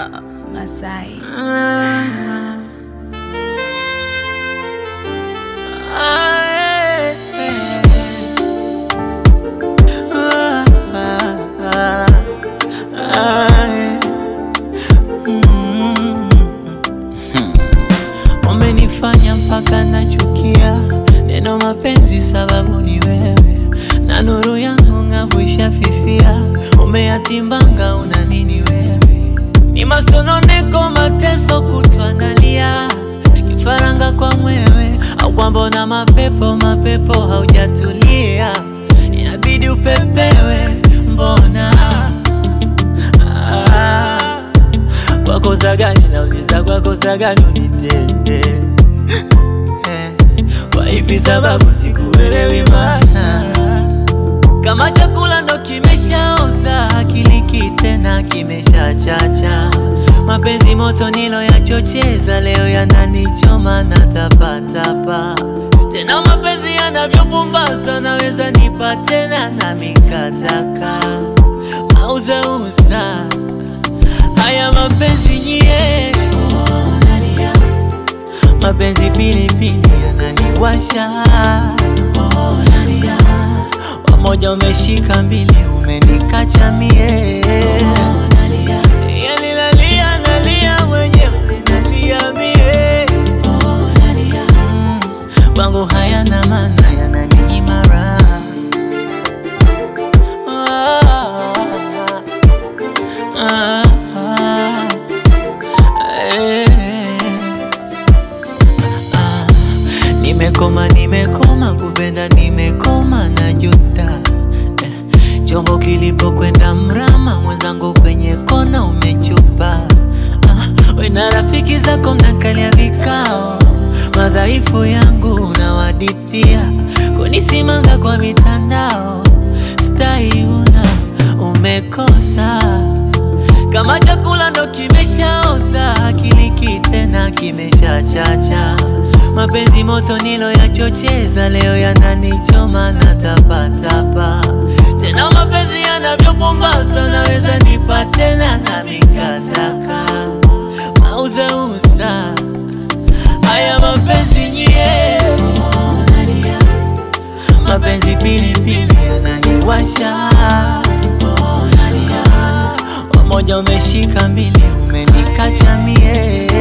Masai. Ah, ah, eh, eh. Ah, ah, ah, ah, eh. Mm. Umenifanya mpaka nachukia neno mapenzi, sababu ni wewe na nuru yangu ng'avu ishafifia. Umeyatimbanga, una nini wewe? Ni masononeko, mateso, kutwa nalia, kifaranga kwa mwewe, au kwamba una mapepo, mapepo haujatulia, inabidi upepewe. Mbona ah, kwa kosa gani nauliza, kwa kosa gani unitende eh, kwa ipi sababu sikuelewi maana kama chakula ndo kimeshaoza, akiliki tena kimeshachacha. Mapenzi moto nilo yachocheza, leo yananichoma na tapatapa. Tena mapenzi yanavyopumbaza, naweza nipa tena na mikataka mauzauza haya mapenzi nyie, oh, nania mapenzi pilipili yananiwasha oh, nania wamoja umeshika mbili umenikacha mie oh, nania yani nalia nalia mwenyewe nalia mie oh, nania mm, kwangu hayana maana yananinyima raha ah, ah, ah, eh. Ah, nimekoma nimekoma kupenda nimekoma na juta eh, chombo kilipokwenda mrama mwenzangu kwenye kona umechupa ah, we na rafiki zako mnakalia vikao madhaifu yangu unawadithia kunisimanga kwa mitandao stai una umekosa kama chakula ndo kimeshaoza, akiliki tena kimeshachacha. Mapenzi moto nilo yachocheza, leo yananichoma na tapatapa. Tena mapenzi yanavyopumbaza, naweza nipa tena na mikataka mauzauza haya mapenzi nyie, oh, nania mapenzi pilipili yananiwasha oh, nania wamoja umeshika mbili umenikacha mie